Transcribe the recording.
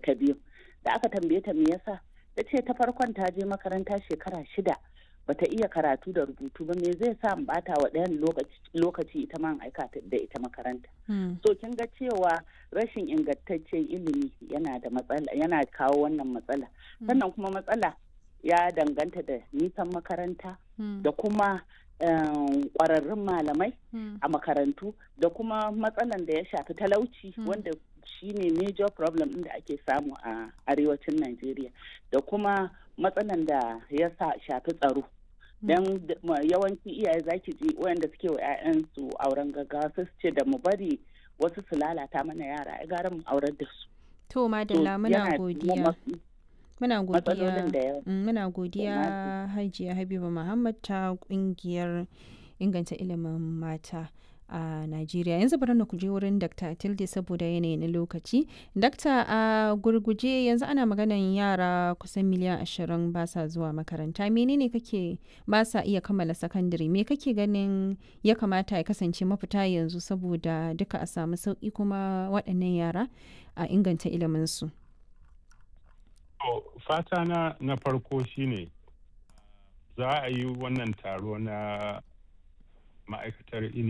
ta biyu da aka tambaye ta me yasa ta ce ta farkon ta je makaranta shekara shida bata iya karatu da rubutu ba me zai sa in bata wa ɗayan lokaci ita ma aika da ita makaranta so kin ga cewa rashin ingantaccen ilimi yana da matsala yana kawo wannan matsala sannan kuma matsala ya danganta da nisan makaranta da kuma kwararrun malamai a makarantu da kuma matsalan da ya shafi talauci wanda shine major problem da ake samu a arewacin Najeriya da kuma matsalan da ya shafi tsaro don yawanci iyaye zaki ji wayanda suke wa 'ya'yansu auren gaggawa su ce da mu bari wasu su lalata mana yara ai gara mu aurar da su to madalla muna godiya muna godiya muna godiya hajiya habiba muhammad ta kungiyar inganta ilimin mata a Najeriya yanzu bari na kuje wurin Dr. Tilde saboda yanayi na lokaci. Dr. a gurguje yanzu ana maganan yara kusan miliyan ashirin ba sa zuwa makaranta. Menene kake ba sa iya kammala sakandare? Me kake ganin ya kamata ya kasance mafita yanzu saboda duka a samu sauƙi kuma waɗannan yara a inganta iliminsu? fata na na farko shine za a yi wannan taro na ma'aikatar ilimi